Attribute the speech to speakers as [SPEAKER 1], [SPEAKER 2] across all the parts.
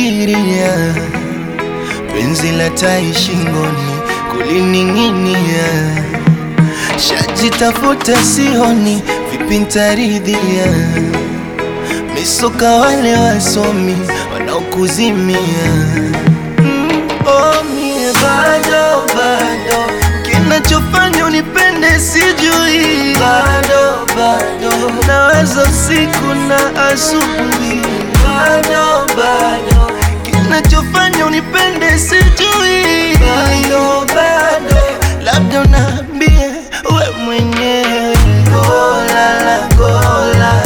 [SPEAKER 1] nafikiria penzi la tai shingoni kulining'inia, shajitafuta sioni, vipi ntaridhia? Misoka wale wasomi wanaokuzimia mm, oh, mie bado bado, kinachofanya unipende sijui, bado bado, nawaza usiku na asubuhi, bado bado, kinachofanya unipende sijui, bado bado, labda unaambie we mwenyewe, golala gola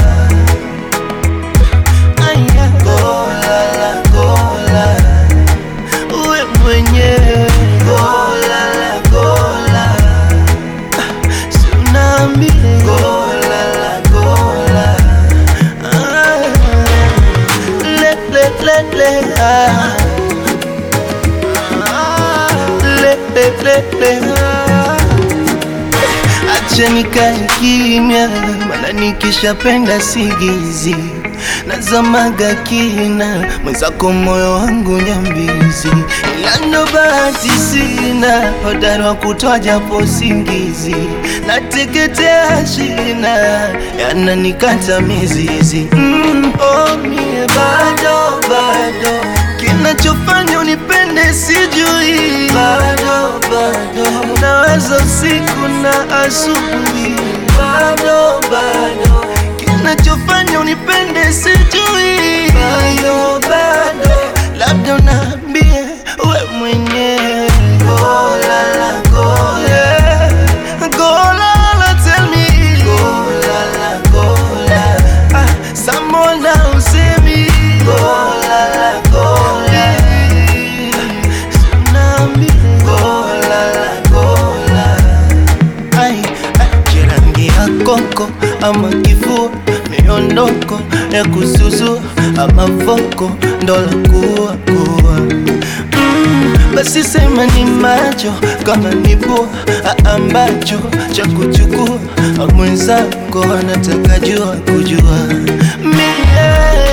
[SPEAKER 1] Aya, gola la gola, uwe mwenyewe gola la gola, si unaambie gola la gola, Ah, le le le le ah. Ah, le le le le ah. Acha nikae kimya, maana nikishapenda sigizi nazamaga kina mwenzako, moyo wangu nyambizi, ila ndo bahati sina hodari wa kutoa japo singizi, nateketea shina yananikata mizizi mm, oh, mie bado bado kinachofanya unipende sijui, bado bado nawaza usiku na asubuhi, bado bado kinachofanya unipende sijui, bado bado labda unaambie we mwenyewe gola la gola gola la tell me gola la gola ah, samona usemi gola la gola tsunami gola la gola ai ai jirangi ya koko ama kifua miondoko ya kusuzu ama voko ndola kuwa kuwa mm, basi sema ni macho kama ni pua a- ambacho cha kuchukua mwenzako anataka jua kujua mie